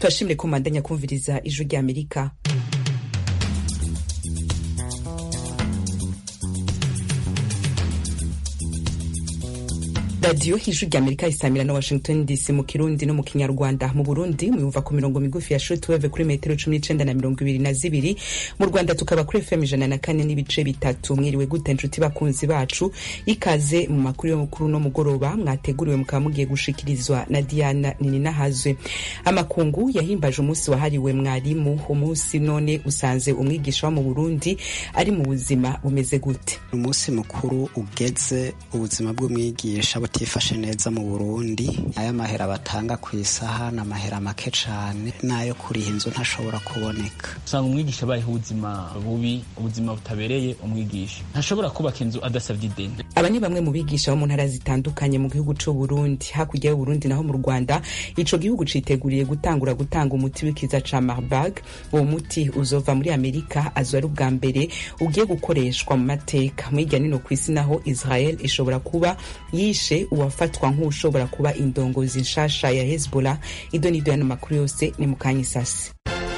turashimire ko mubandanya kumviriza ijwi rya amerika radiyo ijwi rya amerika isamira na washington dc mu kirundi no mu kinyarwanda mu burundi muyumva ku mirongo migufi ya shortwave kuri metero cumi n'icenda na mirongo ibiri na zibiri mu rwanda tukaba kuri fm ijana na kane n'ibice bitatu mwiriwe gute nshuti bakunzi bacu ikaze mu makuru yo kuri uno mugoroba mwateguriwe mukaba mugiye gushikirizwa na diana nininahazwe amakungu yahimbaje umunsi wahariwe mwarimu umunsi none usanze umwigisha wo mu burundi ari mu buzima bumeze gute umunsi mukuru ugeze ubuzima bw'umwigisha butifashe neza mu burundi ayo mahera batanga ku isaha ni amahera make cane n'ayo kuriha inzu ntashobora kuboneka usanga umwigisha abayeho ubuzima bubi ubuzima butabereye umwigisha ntashobora kubaka inzu adasabye ideni aba ni bamwe mu bigisha bo mu ntara zitandukanye mu gihugu c'u Burundi hakurya y'Uburundi naho mu Rwanda ico gihugu citeguriye gutangura gutanga umuti w'ikiza ca Marburg uwo muti uzova muri Amerika azo ari ubwa mbere ugiye gukoreshwa mu mateka mwirya nino kw'isi naho Israel ishobora kuba yishe uwafatwa nk'ushobora kuba indongozi nshasha ya Hezbollah ido nido yano makuru yose ni mukanya isasi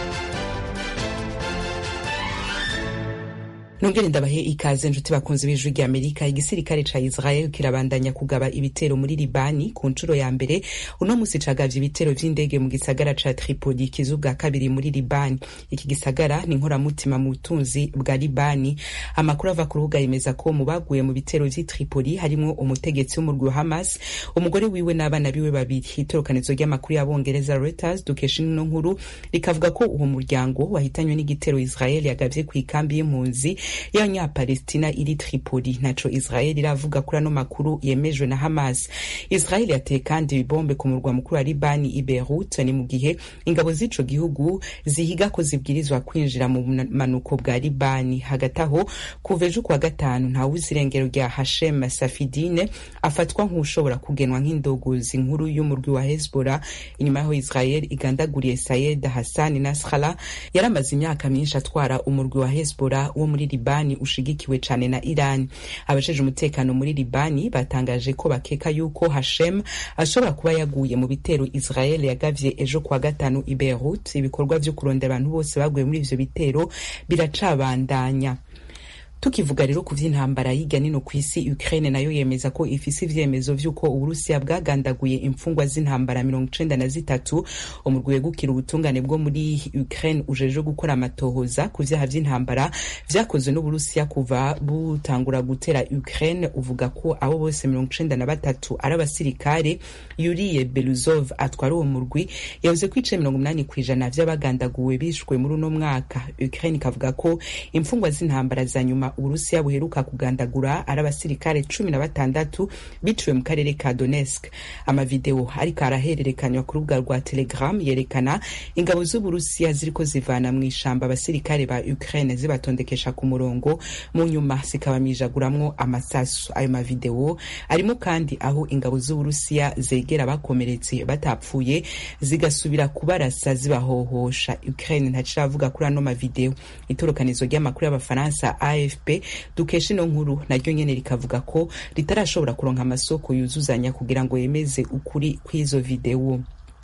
nongere ndabahe ikaze nshuti bakunzi b'ijwi rya amerika igisirikare ca israel kirabandanya kugaba ibitero muri libani ku nshuro ya mbere uno musi cagavye ibitero vy'indege mu gisagara ca tripoli kizu bwa kabiri muri libani iki gisagara ni nkoramutima mu butunzi bwa libani amakuru ava ku rubuga yemeza ko mu baguye mu bitero vy'i tripoli harimwo umutegetsi w'umurwi wa hamas umugore wiwe n'abana biwe babiri itorokanizo ry'amakuru y'abongereza reuters dukesha ino nkuru rikavuga ko uwo muryango wahitanywe n'igitero israel yagavye kw'ikambi y'impunzi y'abanyapalestina iri tripoli ntaco israel iravuga kuri ano makuru yemejwe na hamas israel yateye kandi ibibombe ku murwa mukuru wa libani i beirut ni mu gihe ingabo z'ico gihugu zihiga ko zibwirizwa kwinjira mu bumanuko bwa libani hagati aho kuva ejo kuwa gatanu ntawuzi irengero rya hashem safidine afatwa nk'ushobora kugenwa nk'indogozi nkuru y'umurwi wa hezbollah inyuma yaho israel igandaguriye sayed hassan nasrallah yaramaze imyaka myinshi atwara umurwi wa hezbollah wo muri libani ushigikiwe cane na iran abajeje umutekano muri libani batangaje ko bakeka yuko hashem ashobora kuba yaguye mu bitero israel yagavye ejo kuwa gatanu i beirut ibikorwa vyo kurondera abantu bose baguye muri ivyo bitero biracabandanya tukivuga rero ku vy'intambara hirya nino kw'isi ukraine nayo yemeza ko ifise ivyemezo vy'uko uburusiya bwagandaguye imfungwa z'intambara mirongo icenda na zitatu umurwi wegukira ubutungane bwo muri ukraine ujejwe gukora amatohoza ku vyaha vy'intambara vyakozwe n'uburusiya kuva butangura gutera ukraine uvuga ko abo bose mirongo icenda na batatu ari abasirikare yuriye beluzov atwara uwo murwi yavuze ko ice mirongo umunani kw'ijana vy'abagandaguwe bishwe muri uno mwaka ukraine ikavuga ko imfungwa z'intambara za nyuma uburusiya buheruka kugandagura ari abasirikare cumi na batandatu biciwe mu karere ka donetsk amavideo ariko arahererekanywa ku rubuga rwa telegram yerekana ingabo z'uburusiya ziriko zivana mu ishamba abasirikare ba ukraine zibatondekesha ku murongo mu nyuma zikabamijaguramwo amasasu ayo mavideo arimo kandi aho ingabo z'uburusiya zegera bakomeretse batapfuye zigasubira kubarasa zibahohosha ukraine ntaciravuga kuri ano mavideo itorokanizo ry'amakuru y'abafaransa afp dukesha ino nkuru naryo nyene rikavuga ko ritarashobora kuronka amasoko yuzuzanya kugira ngo yemeze ukuri kw'izo videwo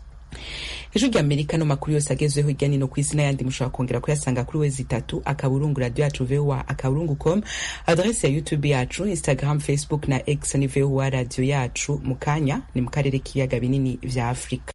ejo rya amerika no makuru yose agezweho hirya nino kw'isi n'ayandi mushobora kongera kuyasanga kuri wezi itatu akaburungu radio yacu voa akaburungu com adrese ya youtube yacu instagram facebook na x ni voa radio yacu mu kanya ni mu karere k'ibiyaga binini vya afurika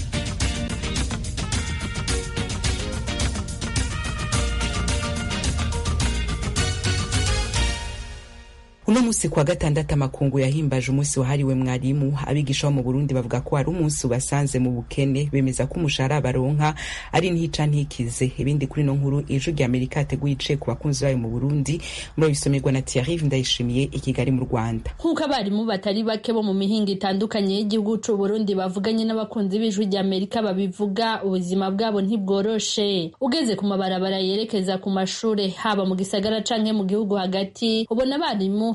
uno musi kwa gatandatu amakungu yahimbaje umunsi wahariwe mwarimu abigisha bo mu burundi bavuga ko ari umunsi ubasanze mu bukene bemeza ko umushahara baronka ari ntica ntikize ibindi kuri no nkuru ijwi rya amerika yateguye ice ku bakunzi bayo mu burundi muri bisomerwa na thierry ndayishimiye i kigali mu rwanda nk'uko abarimu batari bake bo mu mihinga itandukanye y'igihugu c'u burundi bavuganye n'abakunzi b'ijwi rya amerika babivuga ubuzima bwabo ntibworoshe ugeze ku mabarabara yerekeza ku mashure haba mu gisagara canke mu gihugu hagati ubona abarimu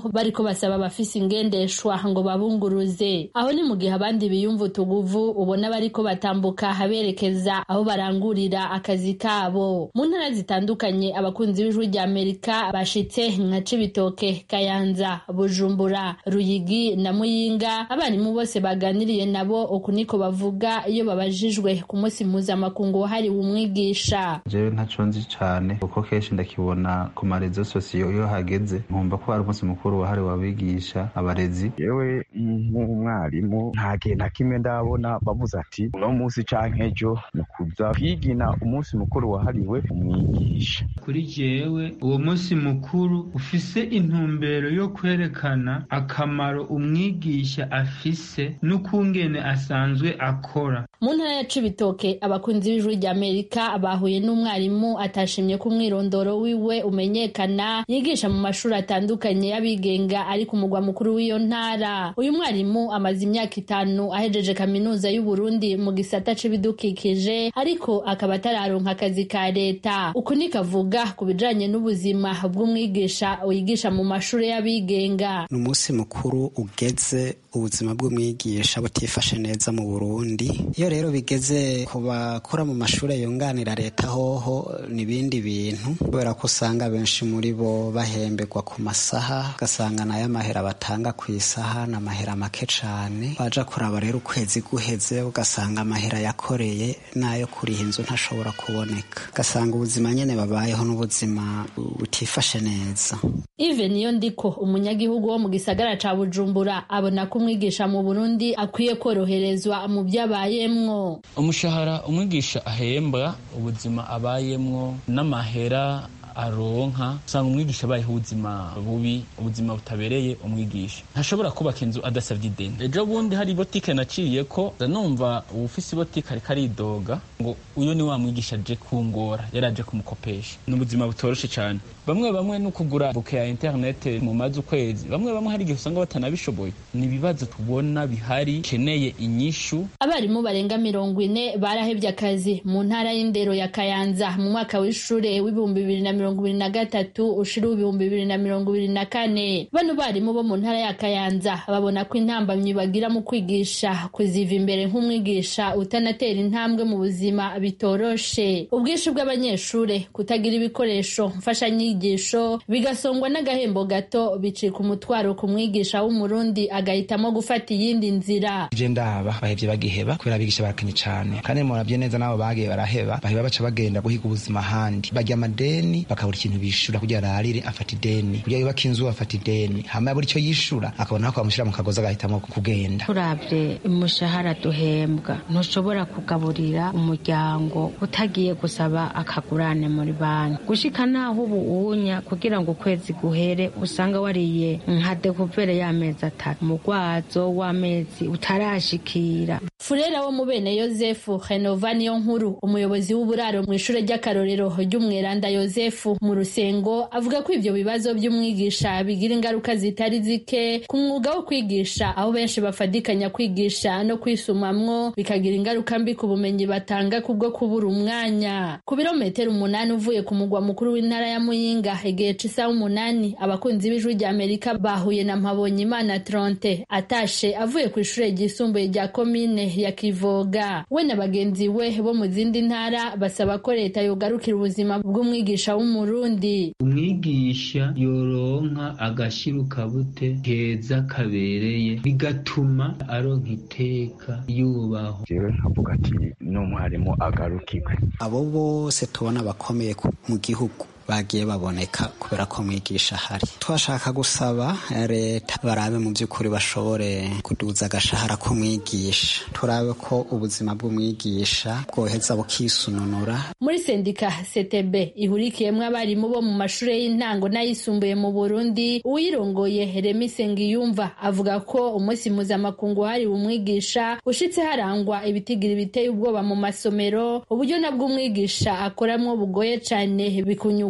bariko basaba abafise ingendeshwa ngo babunguruze aho ni mu gihe abandi biyumva utuguvu ubona bariko batambuka berekeza aho barangurira akazi kabo mu ntara zitandukanye abakunzi b'ijwi rya amerika bashitse nka cibitoke kayanza bujumbura ruyigi na muyinga abarimu bose baganiriye nabo uku niko bavuga iyo babajijwe ku munsi mpuzamakungu wahariwe umwigisha jewe ntaco nzi cane kuko kenshi ndakibona ku marezo sosiyo iyo hageze nkumva ko hari umunsi mukuru wahariwe abigisha abarezi yewe nk'umwarimu nta gihe na kimwe ndabona bavuze ati uno munsi canke ejo ni ukuza kwigina umunsi mukuru wahariwe umwigisha kuri jewe uwo munsi mukuru ufise intumbero yo kwerekana akamaro umwigisha afise n'ukungene asanzwe akora mu ntara ya cibitoke abakunzi b'ijwi rya amerika bahuye n'umwarimu atashimye ko umwirondoro wiwe umenyekana yigisha mu mashuri atandukanye y'abigenga ari ku mugwa mukuru w'iyo ntara uyu mwarimu amaze imyaka itanu ahejeje kaminuza y'uburundi mu gisata c'ibidukikije ariko akaba atararonka akazi ka leta uku niko avuga ku bijanye n'ubuzima bw'umwigisha wigisha mu mashuri y'abigenga ni umunsi mukuru ugeze ubuzima bw'umwigisha butifashe neza mu burundi iyo rero bigeze ku bakora mu mashuri yunganira leta hoho n'ibindi bintu kubera ko usanga benshi muri bo bahemberwa ku masaha ugasanga nayo amahera batanga ku isaha ni amahera make cane waja kuraba rero ukwezi guheze ugasanga amahera yakoreye n'ayo kuriha inzu ntashobora kuboneka ugasanga ubuzima nyene babayeho n'ubuzima butifashe neza ive niyo ndiko umunyagihugu wo mu gisagara ca bujumbura abona ko umwigisha mu burundi akwiye koroherezwa mu vyo abayemwo umushahara umwigisha ahembwa ubuzima abayemwo n'amahera aronka usanga umwigisha abayeho ubuzima bubi ubuzima butabereye umwigisha ntashobora kubaka inzu adasabye ideni ejo bundi hari botike naciye ko numva uwufise ibotike ariko aridoga ngo uyu ni wa mwigisha aje kungora yari aje kumukopesha ni ubuzima butoroshe cyane bamwe bamwe no kugura buke ya interinete mu mazi ukwezi bamwe bamwe hari igihe usanga batanabishoboye ni ibibazo tubona bihari keneye inyishu abarimu barenga mirongo ine barahevye akazi mu ntara y'indero ya kayanza mu mwaka w'ishure w'ibihumbi bibiri na mirongo ibiri na gatatu ushira ibihumbi bibiri na mirongo ibiri na kane bano barimu bo mu ntara ya kayanza babona ko intambamyi bagira mu kwigisha kuziva imbere nk'umwigisha utanatera intambwe mu buzima bitoroshe ubwinshi bw'abanyeshure kutagira ibikoresho mfashanyigisho bigasongwa n'agahembo gato bicika umutwaro ku mwigisha w'umurundi agahitamo gufata iyindi nzira je ndaba bahevye bagiheba kubera abigisha barakanye cane kandi muravye neza nabo bagiye baraheba baheba baca bagenda guhiga ubuzima ahandi barya amadeni bakabura ikintu bishura kugira ararire afata ideni kugira yubaka inzu afata ideni hama yabura ico yishura akabona ko bamushira mu kagozi agahitamo kugenda turavye umushahara duhembwa ntushobora kugaburira umuryango utagiye gusaba akagurane muri banki gushika naho ubu unya kugira ngo ukwezi guhere usanga wariye nka dekuvere y'amezi atatu umugwazo w'amezi utarashikira furera wo mu bene yosefu henova niyo nkuru umuyobozi w'uburaro mu ishure ry'akarorero ry'umweranda yosefu mu rusengo avuga ko ivyo bibazo vy'umwigisha bigira ingaruka zitari zike ku mwuga wo kwigisha aho benshi bafadikanya kwigisha no kwisumamwo bikagira ingaruka mbi ku bumenyi batanga kubwo kubura umwanya ku birometero umunani uvuye ku mugwa mukuru w'intara ya muyinga igihe c'isaha umunani abakunzi b'ijwi rya amerika bahuye na mpabonyimana tronte atashe avuye ku ishure ryisumbuye rya komine ya kivoga we na bagenzi we bo mu zindi ntara basaba ko leta yogarukira ubuzima bw'umwigisha w'umurundi umwigisha yoronka agashiruka bute keza kabereye bigatuma aronka iteka yubaho jewe nkavuga ati n'umwarimu agarukirwe abo bose tubona bakomeye mu gihugu bagiye baboneka kubera ko mwigisha ahari twashaka gusaba leta barabe mu by'ukuri bashobore kuduza agashahara k'umwigisha turabe ko ubuzima bw'umwigisha bwoheza bukisununura muri sendika ctb ihurikiyemwo abarimu bo mu mashuri y'intango n'ayisumbuye mu burundi uwirongoye remi sengiyumva avuga ko umunsi mpuzamakungu wahariwe umwigisha ushitse harangwa ibitigiri biteye ubwoba mu masomero uburyo nabwo umwigisha akoramwo bugoye cane bikunyurwa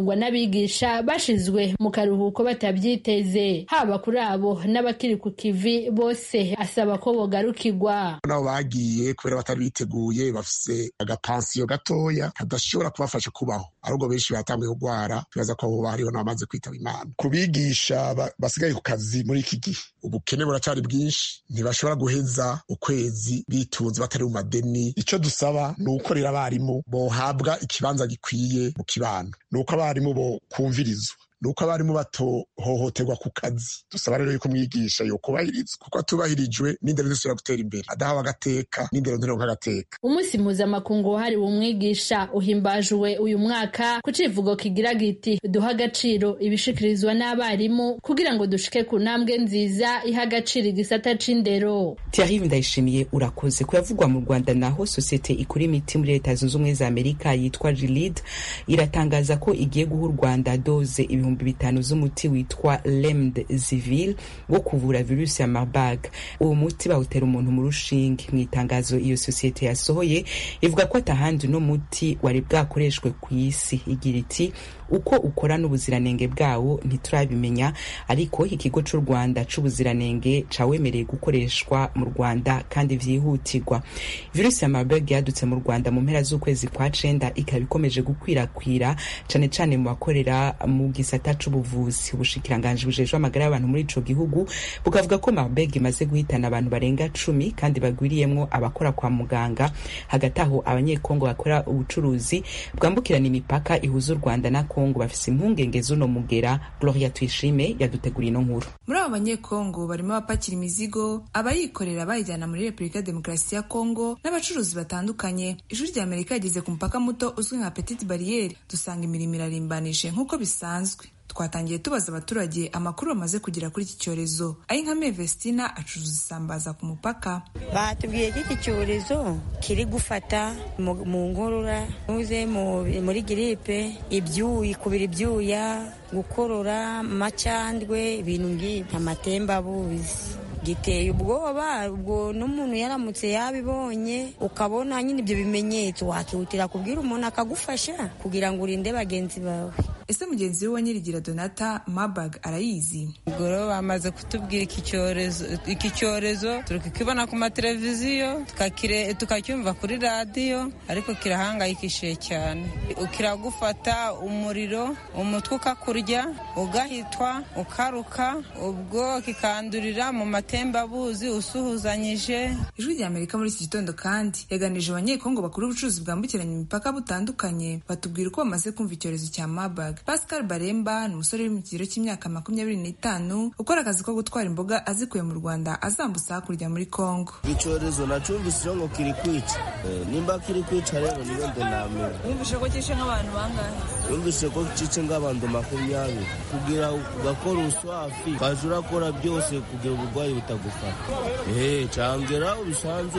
bivugwa n'abigisha bashizwe mu karuhuko batavyiteze haba kuri abo n'abakiri ku kivi bose asaba ko bogarukirwa nabo bagiye kubera batari biteguye bafise agapansiyo gatoya kadashobora kubafasha kubaho ahubwo benshi batanguye kugwara tubaza ko abo hariho n'abamaze kwitaba imana ku bigisha basigaye ku kazi muri iki gihe ubukene buracari bwinshi ntibashobora guheza ukwezi bitunze batari mu madeni icyo dusaba ni ukorera abarimu bohabwa ikibanza gikwiye mu kibano ni uko abarimu bo kumvirizwa ni uko abarimu batohohoterwa ku kazi dusaba rero yuko umwigisha yokubahirizwa kuko atubahirijwe n'indero zisubira gutera imbere adahawe agateka n'indero ntironka agateka umunsi mpuzamakungu wahariwe umwigisha uhimbajwe uyu mwaka ku civugo kigira giti duha agaciro ibishikirizwa n'abarimu kugira ngo dushike ku ntambwe nziza iha agaciro igisata c'indero Thierry Ndayishimiye urakoze kuyavugwa mu Rwanda naho sosiyete ikora imiti muri leta zunze ubumwe za Amerika yitwa Gilead iratangaza ko igiye guha u Rwanda doze ibihumbi bitanu z'umuti witwa Remdesivir wo kuvura virusi ya Marburg uwo muti bawutera umuntu mu rushinge mu itangazo iyo sosiyete yasohoye ivuga ko atahandi uno muti wari bwakoreshwe ku isi igira iti uko ukora n'ubuziranenge bwawo ntiturabimenya ariko ikigo cy'u rwanda c'ubuziranenge cawemereye gukoreshwa mu rwanda kandi vyihutirwa virusi ya marburg yadutse mu rwanda mu mpera z'ukwezi kwa cenda ikaba ikomeje gukwirakwira cane cane mu bakorera mu gisata c'ubuvuzi ubushikiranganji bujejwe amagara y'abantu muri ico gihugu bukavuga ko marburg imaze guhitana abantu barenga cumi kandi bagwiriyemwo abakora kwa muganga hagati aho abanyekongo bakora ubucuruzi bwambukirana imipaka ihuza u rwanda na kongo bafise impungenge z'uno mugera gloria tuyishime yaduteguriye ino nkuru muri abo banyekongo barimo abapakira imizigo abayikorera bayijyana muri repubulika ya demokarasi ya kongo n'abacuruzi batandukanye ijwi rya amerika yageze ku mupaka muto uzwi nka petite bariyeri dusanga imirimo irarimbanije nk'uko bisanzwe twatangiye tubaza abaturage amakuru bamaze kugera kuri iki cyorezo ayinkame vestina acuruza isambaza ku mupaka batubwiye ko iki cyorezo kiri gufata mu nkorora ntuze muri giripe ibyuyi kubira ibyuya gukorora amacandwe ibintu nk'ibi amatembabuzi giteye ubwoba ubwo n'umuntu yaramutse yabibonye ukabona nyine ibyo bimenyetso wakihutira kubwira umuntu akagufasha kugira ngo urinde bagenzi bawe ese mugenzi we wa nyirigira donata mabag arayizi ubwo rero bamaze kutubwira iki cyorezo iki cyorezo turi kukibona ku mateleviziyo tukacyumva kuri radiyo ariko kirahangayikishije cyane kiragufata umuriro umutwe ukakurya ugahitwa ukaruka ubwo kikandurira mu matembabuzi usuhuzanyije ijwi rya amerika muri iki gitondo kandi yaganije abanyekongo bakora ubucuruzi bwambukiranya imipaka butandukanye batubwira uko bamaze kumva icyorezo cya mabag pascal baremba ni umusore uri mu kigero cy'imyaka makumyabiri n'itanu ukora akazi ko gutwara imboga azikuye mu rwanda azambutsa hakurya muri kongo icyorezo nacumbise ngo kiri kwica nimba kiri kwica rero niyo ndonamira wumvise ko cyishe nk'abantu bangahe yumvise ko cice nk'abantu makumyabiri kugira ugakora uswafi ukaza urakora byose kugira uburwayi butagufata eee cangera ubisanzwe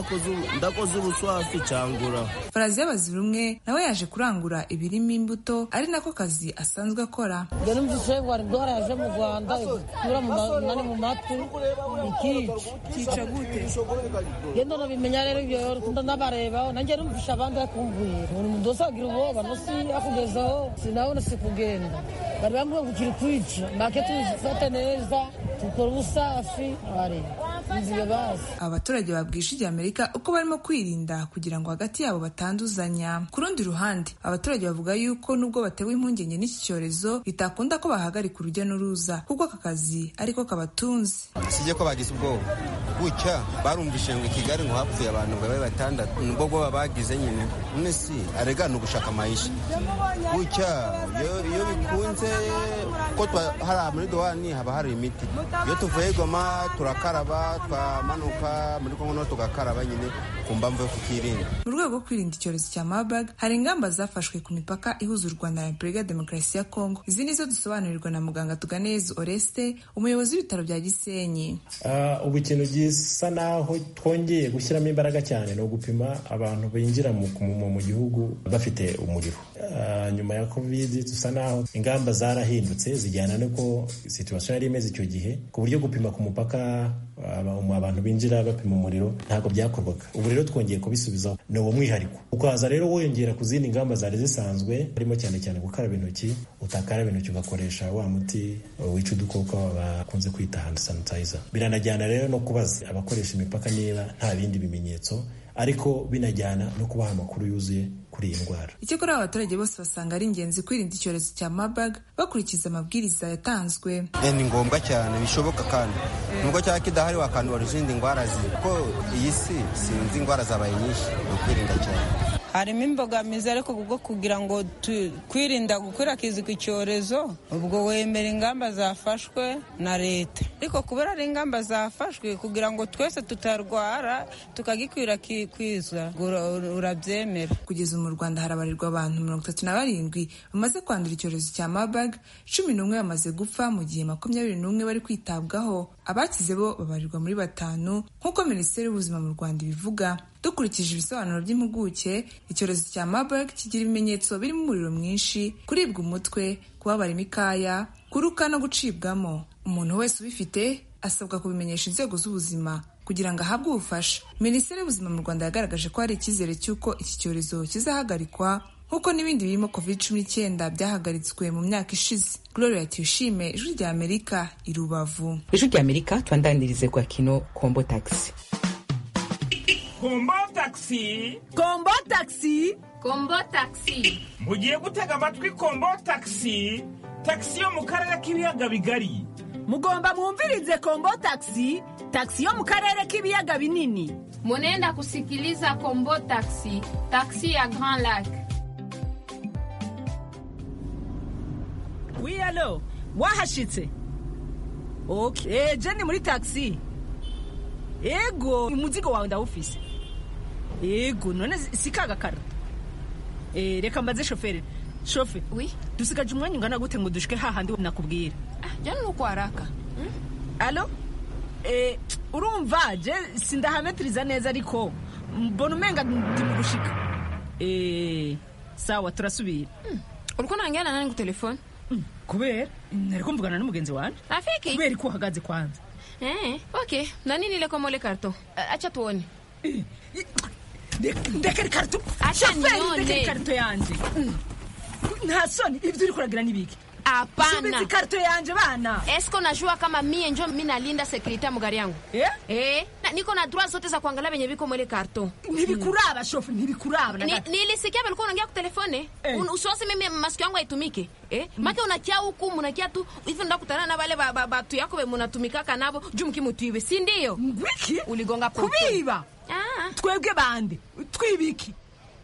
udakoze ubuswafi cangura farazi y'abazira umwe nawe yaje kurangura ibirimo imbuto ari nako kazi asanzwe akora njye numvise ngo hari indwara yaje mu rwanda ikura nani mu matwi ikica kica gute genda nabimenya rero ibyo ndanabareba nanjye numvishe abandi bakumbuye umuntu wese agira ubwoba no si akugezaho sinabona si kugenda bari bambwiye ngo kiri kwica make tubifate neza dukora ubusafi wareba abaturage babwisha ijya amerika uko barimo kwirinda kugira ngo hagati yabo batanduzanya ku rundi ruhande abaturage bavuga yuko nubwo batewe impungenge n'iki cyorezo bitakunda ko bahagarika urujya n'uruza kuko aka kazi ariko kabatunze sijye ko bagize ubwoba gutya barumvishe ngo i kigali ngo hapfuye abantu ngo babe batandatu nubwo bwoba bagize nyine none si arega ni ugushaka amayisha gutya iyo bikunze ko hari muri dowani haba hari imiti iyo tuvuye goma turakaraba twamanuka muri kongo no tugakaraba nyine ku mpamvu yo kukirinda mu rwego rwo kwirinda icyorezo cya marburg hari ingamba zafashwe ku mipaka ihuza u rwanda na repubulika ya demokarasi ya kongo izi nizo dusobanurirwa na muganga tuganeza oreste umuyobozi w'ibitaro bya gisenyi ubu ikintu bisa naho twongeye gushyiramo imbaraga cyane ni ugupima abantu binjira mu, mu, mu gihugu bafite umuriro uh, nyuma ya covid dusa naho ingamba zarahindutse zijyana nuko situation yari imeze icyo gihe ku buryo gupima ku mupaka abantu binjira bapima umuriro ntabwo byakorwaga ubu rero twongeye kubisubizaho ni uwo mwihariko ukaza rero wiyongera ku zindi ngamba zari zisanzwe harimo cyane cyane gukaraba intoki utakaraba intoki ugakoresha wa muti wica udukoko bakunze kwita hand sanitizer biranajyana rero no kubaza abakoresha imipaka niba nta bindi bimenyetso ariko binajyana no kubaha amakuru yuzuye kuri iyi ndwara icyakora abaturage bose basanga ari ingenzi kwirinda icyorezo cya marburg bakurikiza amabwiriza yatanzwe ni ngombwa cyane bishoboka kandi nubwo cyaba kidahari wakandura izindi ndwara kuko iyi si sinzi indwara zabaye nyinshi ni ukwirinda cyane harimo imbogamizi ariko kubwo kugira ngo kwirinda gukwirakwiza icyorezo ubwo wemera ingamba zafashwe na leta ariko kubera ari ingamba zafashwe kugira ngo twese tutarwara tukagikwirakwiza urabyemera kugeza mu rwanda harabarirwa abantu mirongo itatu na barindwi bamaze kwandura icyorezo cya marburg cumi n'umwe bamaze gupfa mu gihe makumyabiri n'umwe bari kwitabwaho abakize bo babarirwa muri batanu nk'uko minisiteri y'ubuzima mu rwanda ibivuga dukurikije ibisobanuro by'impuguke icyorezo cya marburg kigira ibimenyetso birimo umuriro mwinshi kuribwa umutwe kubabara imikaya kuruka no gucibwamo umuntu wese ubifite asabwa kubimenyesha inzego z'ubuzima kugira ngo ahabwe ubufasha minisiteri y'ubuzima mu rwanda yagaragaje ko hari icyizere cy'uko iki cyorezo kizahagarikwa nk'uko n'ibindi birimo covid cumi n'icyenda byahagaritswe mu myaka ishize gloria tuyishime ijwi rya amerika i rubavu ijwi rya amerika twandanirize kwa kino kombo taxi kombo taxi kombo taxi kombo taxi mugiye gutega amatwi kombo taxi taxi yo mu karere k'ibiyaga bigari mugomba mwumvirize kombo taxi taxi yo mu karere k'ibiyaga binini munenda kusikiliza kombo taxi taxi ya grand lac wi alo wahashitse okay eh, jeni muri taxi ego umuzigo wawe ndawufise ego none sikagakara eh, reka mbaze shoferi shofe oui dusigaje umwanya ungana gute ngo dushike hahandi nakubwira ah, jani nuko haraka hmm? alo eh, urumva je sindahametiriza neza ariko mbona umenga ndi mu gushika eh, sawa turasubira hmm. uriko nangira nani ku telefone hmm. kubera nariko mvugana n'umugenzi wanje rafiki kubera ko uhagaze kwanza eh, okay na nini ile komole karto acha tuone eh, ndekera ikarito acha shoferi ndekera ikarito yanje nta soni ibyo uri kuragira n'ibiki Hapana. karto yanje bana. Esko najua kama mie njo mimi nalinda security ya mugari yangu. Eh? Eh, na niko na droit zote za kuangalia venye viko mwele karto. Nilikuraba hmm. shofu, nilikuraba. Ni, nilisikia walikuwa unaongea kwa telefone. Eh. Un, usiwasi mimi masikio yangu haitumike. Eh? Mm. Make unakia huku unakia tu hivi ndio kutana na wale batu ba, ba, yako we mnatumikaka nabo juu mkimutiwe, si ndio? Ngwiki? Uligonga poto. Kubiba. Ah. Twebwe bande. Twibiki.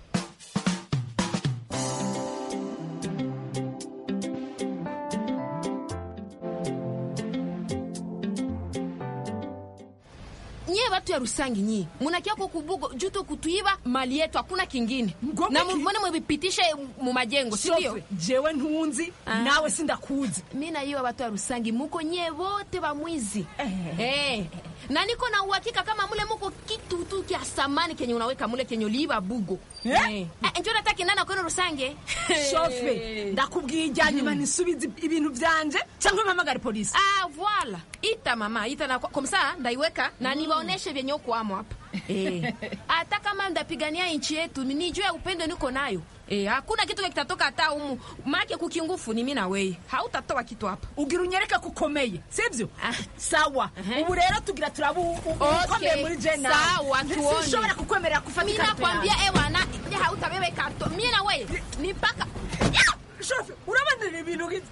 nyie watu ya Rusangi nyie munakia kwa kubugo juto kutuiba mali yetu, hakuna kingine na mbona mwipitishe mu majengo, si ndio? Jewe ntunzi ah. nawe sindakuzi. Mimi na hiyo watu ya Rusangi muko nyie wote ba mwizi eh. eh. na niko na uhakika kama mule muko kitu tu kia samani kenye unaweka mule kenye uliiba bugo eh? eh. eh, njoo nataki nana kwenu Rusange shofe ndakubwiye ijyanye hmm. nisubize ibintu vyanje cyangwa mpamagare polisi ah voila ita mama ita na komsa ndaiweka na mm. niwaoneshe vyenye uko amo hapa eh hata kama ndapigania nchi yetu nijue upendo niko nayo Eh, hakuna kitu kitatoka hata humu. Make kukingufu ni mimi na wewe. Hautatoa kitu hapa. Ugira unyereka kukomeye, sivyo? Ah. Sawa. Uh -huh. Ubu rero tugira turabu ukomeye okay. muri jena. Sawa, tuone. Sishobora kukwemerera kufatika. Mimi nakwambia ewa na hautabebe karto. Mimi na wewe ni paka. Shofi, urabandira ibintu gizi.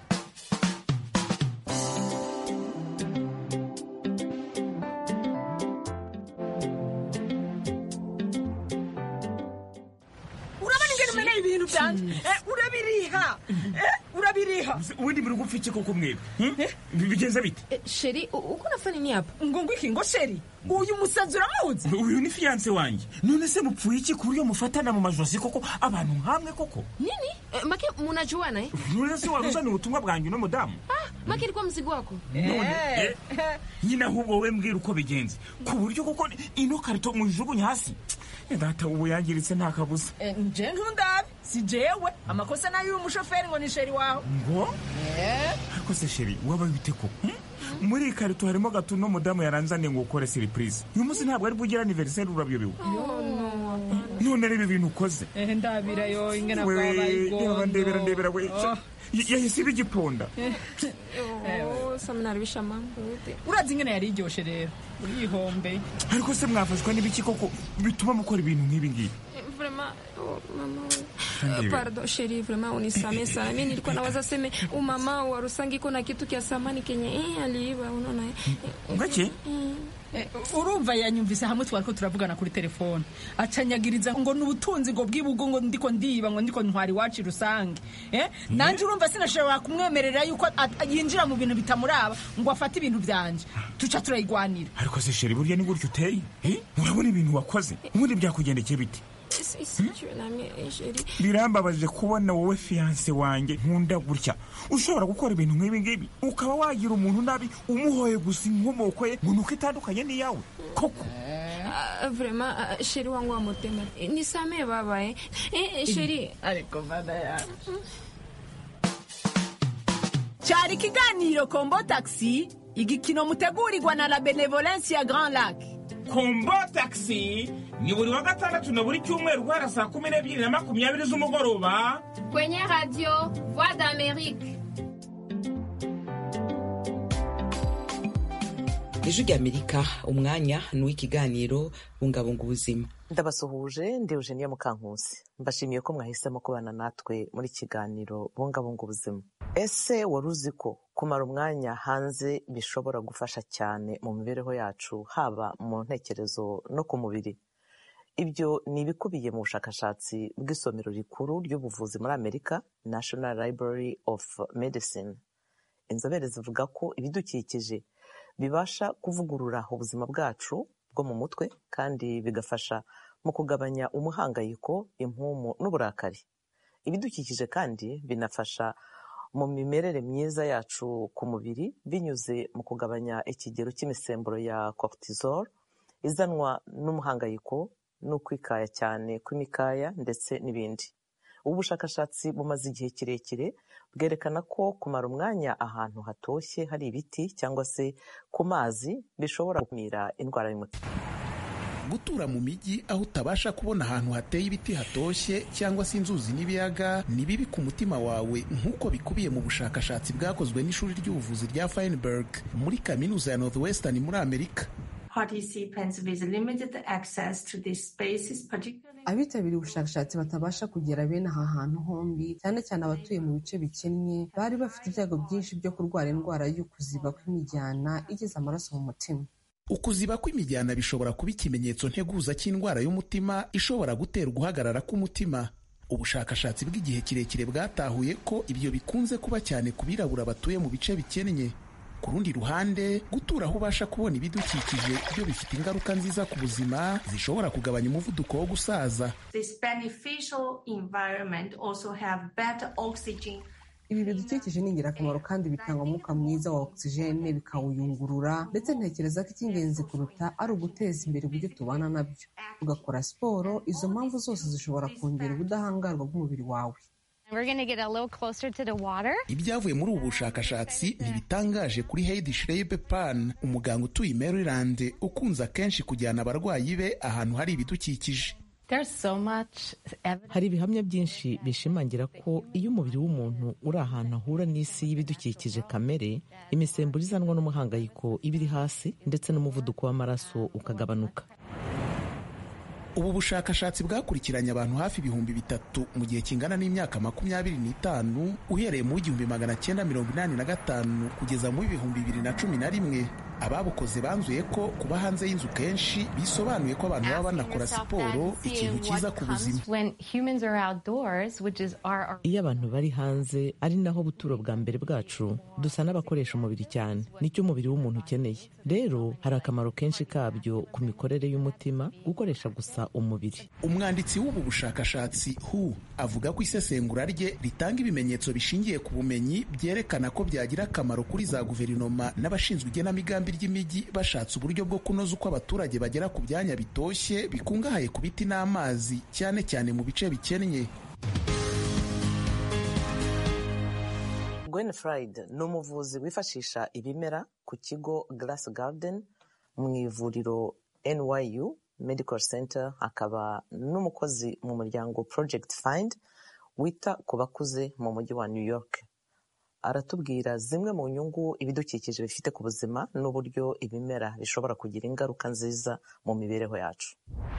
ibintu byanje urabiriha urabiriha ubundi muri gupfa iki koko mwebwe bigenze bite sheri uko nafanya nini hapa ngo ngwiki ngo sheri uyu musazi uramuzi uyu ni fiyanse wanjye none se mupfuye iki ku buryo mufatana mu majosi koko abantu nkamwe koko nini make munajuana eh none se wari uzaniye ubutumwa bwanjye uno mudamu ah maki ilikuwa mzigo wako none eh, nyine ahubwo wowe mbwira uko bigenze ku buryo kuko ino karito muyijugunya hasi Eh, data ubu yangiritse nta kabuza Eh, nje ntundabe si jewe amakosa nayo y'umushoferi ngo ni sheri wawe ngo ariko se sheri wabaye ute koko hmm? muri iyi karito harimo gato uno mudamu yaranzaniye ngo ukore siripurize uyu munsi ntabwo ari bugire aniveriseri urabyobewe none reba ibintu ukoze Eh, ndabira yo ingena we bwabaye reba ndebera ndebera we Oh. Y- yahise iba igiponda Oh, sa mnaribisha mambo yote urazi ingene yari iryoshe rero urihombe ariko se mwafashwa n'ibiki koko bituma mukora ibintu nk'ibi ngibi Eh, vraiment oh, mama we. Ndiyo. Eh, pardon sheri vraiment unisamee sana mi nilikuwa nawaza seme umama wa rusangi iko na kitu kya samani kenye eh, aliiba unaona eh. ngaki Eh, urumva yanyumvise hamwe twariko turavugana kuri telefone acanyagiriza ngo n'ubutunzi ngo bw'ibugo ngo ndiko ndiba ngo ndiko ntwari iwacu rusange eh? nanje urumva sinashobora kumwemerera yuko at- yinjira mu bintu bitamuraba ngo afate ibintu vyanje tuca turayigwanira ariko se sheri burya ni gutyo uteye Eh? urabona ibintu wakoze ubundi byakugendekeye bite Si- sijui nami eh, sheri birambabaje kubona wowe fiyanse wanjye nkunda gutya ushobora gukora ibintu nk'ibi ngibi ukaba wagira umuntu nabi umuhoye gusa inkomoko ye ngo nuko itandukanye n'iyawe koko Ah, vraiment ah, sheri wangu wa motema Eh, nisamee baba eh. Eh, sheri ariko mana yawe cyari ikiganiro kombo taxi igikino mutegurirwa na la benevolence ya grand lac kombo taxi ni buri wa gatandatu na buri cyumweru guhera saa kumi n'ebyiri na makumyabiri z'umugoroba kwenye radio voix d'amerique ijwi ry'amerika umwanya ni uw'ikiganiro bungabunga ubuzima ndabasuhuje ndi eugenia mukankusi mbashimiye ko mwahisemo kubana natwe muri kiganiro bungabunga ubuzima ese wari uzi ko kumara umwanya hanze bishobora gufasha cyane mu mibereho yacu haba mu ntekerezo no ku mubiri ibyo ni ibikubiye mu bushakashatsi bw'isomero rikuru ry'ubuvuzi muri amerika national library of medicine inzobere zivuga ko ibidukikije bibasha kuvugurura ubuzima bwacu bwo mu mutwe kandi bigafasha mu kugabanya umuhangayiko impumu n'uburakari ibidukikije kandi binafasha mu mimerere myiza yacu ku mubiri binyuze mu kugabanya ikigero cy'imisemburo ya cortisol izanwa n'umuhangayiko n'ukwikaya cyane kw'imikaya ndetse n'ibindi ubu bushakashatsi bumaze igihe kirekire bwerekana ko kumara umwanya ahantu hatoshye hari ibiti cyangwa se ku mazi bishobora gukumira indwara y'umutima gutura mu mijyi aho utabasha kubona ahantu hateye ibiti hatoshye cyangwa se inzuzi n'ibiyaga ni bibi ku mutima wawe nk'uko bikubiye mu bushakashatsi bwakozwe n'ishuri ry'ubuvuzi rya Feinberg muri kaminuza ya Northwestern muri Amerika participants with limited access to these spaces, particularly abitabiriye ubushakashatsi batabasha kugera bene aha hantu hombi cyane cyane abatuye mu bice bikennye bari bafite ibyago byinshi byo kurwara indwara y'ukuziba kw'imijyana igeza amaraso mu mutima ukuziba kw'imijyana bishobora kuba ikimenyetso nteguza cy'indwara y'umutima ishobora gutera uguhagarara k'umutima ubushakashatsi bw'igihe kirekire bwatahuye ko ibyo bikunze kuba cyane ku birabura batuye mu bice bikennye ku rundi ruhande gutura aho ubasha kubona ibidukikije byo bifite ingaruka nziza ku buzima zishobora kugabanya umuvuduko wo gusaza this beneficial environment also have better oxygen ibi bidukikije ni ingirakamaro kandi bitanga umwuka mwiza wa ogisijene bikawuyungurura ndetse ntekereza ko icy'ingenzi kuruta ari uguteza imbere uburyo tubana nabyo ugakora siporo izo mpamvu zose zishobora kongera ubudahangarwa bw'umubiri wawe ibyavuye muri ubu bushakashatsi ntibitangaje kuri Heidi Schreiber Pan umuganga utuye i Maryland ukunze akenshi kujyana abarwayi be ahantu hari ibidukikije hari ibihamya byinshi bishimangira ko iyo umubiri w'umuntu uri ahantu ahura n'isi y'ibidukikije kamere imisemburo izanwa n'umuhangayiko iba iri hasi ndetse n'umuvuduko w'amaraso ukagabanuka ubu bushakashatsi bwakurikiranye abantu hafi ibihumbi bitatu mu gihe kingana n'imyaka makumyabiri n'itanu uhereye mu w'igihumbi magana cyenda mirongo inani na gatanu kugeza mu w'ibihumbi bibiri na cumi na rimwe ababukoze banzuye ko kuba hanze y'inzu kenshi bisobanuye ko abantu baba banakora siporo ikintu cyiza ku buzima iyo abantu bari hanze ari naho buturo bwa mbere bwacu dusa n'abakoresha umubiri cyane nicyo umubiri w'umuntu ukeneye rero hari akamaro kenshi kabyo ku mikorere y'umutima gukoresha gusa umubiri umwanditsi w'ubu bushakashatsi hu avuga ko isesengura rye ritanga ibimenyetso bishingiye ku bumenyi byerekana ko byagira akamaro kuri za guverinoma n'abashinzwe igenamigambi ry'imijyi bashatse uburyo bwo kunoza uko abaturage bagera ku byanya bitoshye bikungahaye ku biti n'amazi cyane cyane mu bice bikennye Gwen Fried ni umuvuzi wifashisha ibimera ku kigo Glass Garden mu ivuriro NYU Medical Center akaba n'umukozi mu muryango Project Find wita ku bakuze mu mujyi wa New York aratubwira zimwe mu nyungu ibidukikije bifite ku buzima n'uburyo ibimera bishobora kugira ingaruka nziza mu mibereho yacu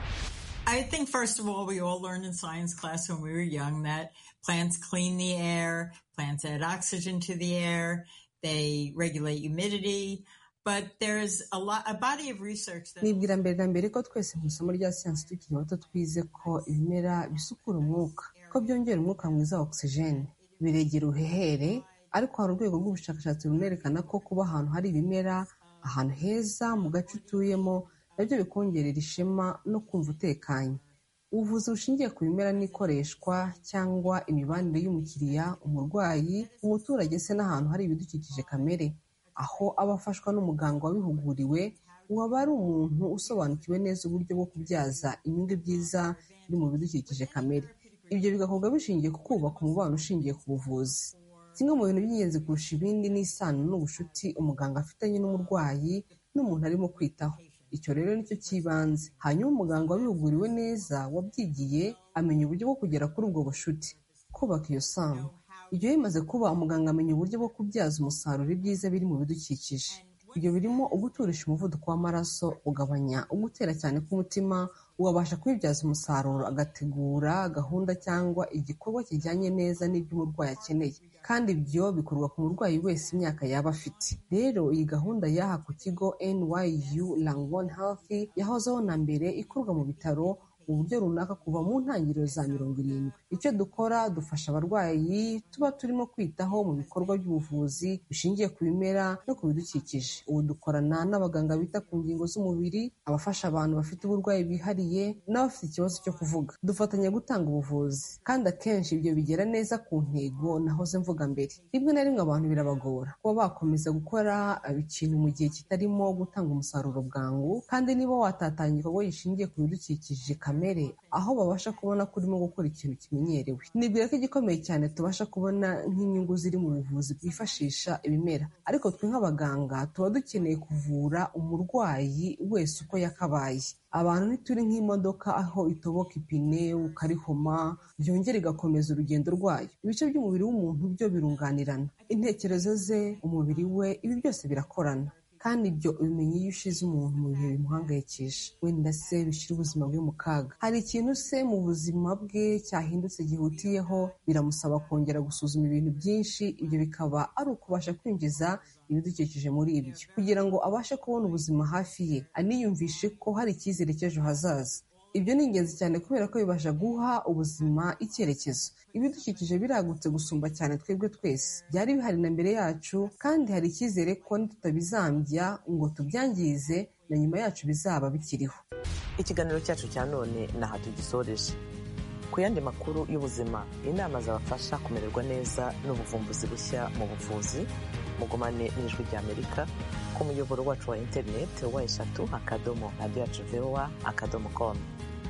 I think, first of all, we all learned in science class when we were young that plants clean the air, plants add oxygen to the air, they regulate humidity. But there's a lot, a body of research that. nibwira mbere na mbere ko twese mu isomo rya siyansi tukiri bato twize ko ibimera bisukura umwuka ko byongera umwuka mwiza wa ogisijeni biregera uruhehere ariko hari urwego rw'ubushakashatsi runerekana ko kuba ahantu hari ibimera ahantu heza mu gace utuyemo nabyo bikongerera ishema no kumva utekanye ubuvuzi bushingiye ku bimera n'ikoreshwa cyangwa imibanire y'umukiriya umurwayi umuturage se n'ahantu hari ibidukikije kamere aho aba afashwa n'umuganga wabihuguriwe waba ari umuntu usobanukiwe neza uburyo bwo kubyaza inyungu byiza biri mu bidukikije kamere ibyo bigakorwa bishingiye ku kubaka umubano ushingiye ku buvuzi kimwe mu bintu by'ingenzi kurusha ibindi ni isano n'ubucuti umuganga afitanye n'umurwayi n'umuntu arimo kwitaho icyo rero nicyo cy'ibanze hanyuma umuganga wabihuguriwe neza wabyigiye amenya uburyo bwo kugera kuri ubwo bucuti kubaka iyo sano ibyo bimaze kuba umuganga amenya uburyo bwo kubyaza umusaruro ibyiza biri mu bidukikije ibyo birimo uguturisha umuvuduko w'amaraso ugabanya ugutera cyane k'umutima wabasha kubibyaza umusaruro agategura gahunda cyangwa igikorwa kijyanye neza n'ibyo umurwayi akeneye kandi ibyo bikorwa ku murwayi wese imyaka yaba afite rero iyi gahunda y'aha ku kigo nyu langone health yahozeho na mbere ikorwa mu bitaro mu buryo runaka kuva mu ntangiriro za mirongo irindwi icyo dukora dufasha abarwayi tuba turimo kwitaho mu bikorwa by'ubuvuzi bishingiye ku bimera no ku bidukikije ubu dukorana n'abaganga bita ku ngingo z'umubiri abafasha abantu bafite uburwayi bwihariye n'abafite ikibazo cyo kuvuga dufatanya gutanga ubuvuzi kandi akenshi ibyo bigera neza ku ntego nahoze mvuga mbere rimwe na rimwe abantu birabagora kuba bakomeza gukora ikintu mu gihe kitarimo gutanga umusaruro bwangu kandi niba watatanya igikorwa gishingiye ku bidukikije kamere aho babasha kubona ko urimo gukora ikintu kimenyerewe nibwira ko igikomeye cyane tubasha kubona nk'inyungu ziri mu buvuzi bwifashisha ibimera ariko twe nk'abaganga tuba dukeneye kuvura umurwayi wese uko yakabaye abantu ntituri nk'imodoka aho itoboka ipine ukarihoma byongera igakomeza urugendo rwayo ibice by'umubiri w'umuntu byo birunganirana intekerezo ze umubiri we ibi byose birakorana kandi ibyo ubimenya iyo ushize umuntu mu bihe bimuhangayikisha wenda se bishyira ubuzima bwe mu kaga hari ikintu se mu buzima bwe cyahindutse gihutiyeho biramusaba kongera gusuzuma ibintu byinshi ibyo bikaba ari ukubasha kwinjiza ibidukikije muri ibyo kugira ngo abashe kubona ubuzima hafi ye aniyumvishe ko hari icyizere cy'ejo hazaza ibyo ni ingenzi cyane kubera ko bibasha guha ubuzima icyerekezo ibidukikije biragutse gusumba cyane twebwe twese byari bihari na mbere yacu kandi hari icyizere ko tutabizambya ngo tubyangize na nyuma yacu bizaba bikiriho ikiganiro cyacu cya none ni aha tugisoreje ku yandi makuru y'ubuzima inama zabafasha kumererwa neza n'ubuvumbuzi bushya mu buvuzi mugumane n'ijwi ry'amerika ku muyoboro wacu wa interineti wa eshatu akadomo radiyo yacu vowa akadomo komu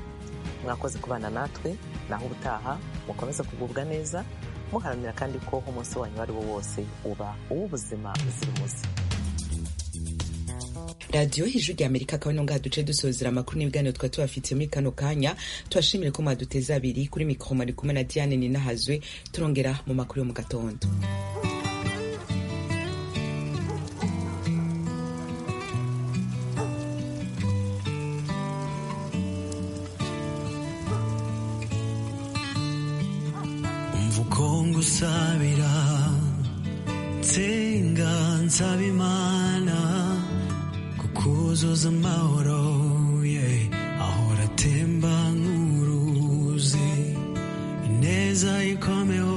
mwakoze kubana natwe naho ubutaha mukomeze kugubwa neza muharanira kandi ko umunsi wanyu uwo ari wo wose uba uw'ubuzima buzira umuze radiyo hejuru rya amerika akaba ino ngaha duce dusozera amakuru n'ibiganiro twari tubafitiye muri kano kanya tubashimire ko mwaduteze abiri kuri mikoro mari kumwe na diane ninahazwe turongera mu makuru yo mu gatondo ngusabira nsenga nsaba imana wuzuza amahoro yeah. ahora atemba nk'uruzi ineza ikomeho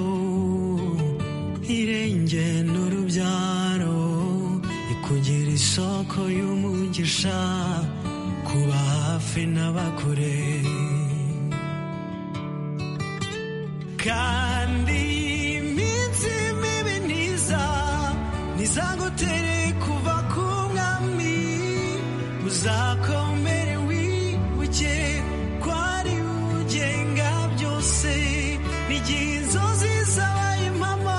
irenge n'urubyaro ikugira isoko y'umugisha kuba hafi n'abakure kandi iminsi mibi ntiza ntizagutere kuva ku mwami uzakomere wibuke ko ari ugenga byose n'igihe inzozi zabaye impamo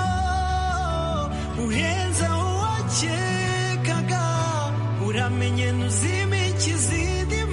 uhenza uwakekaga uramenye ntuzime ikizindi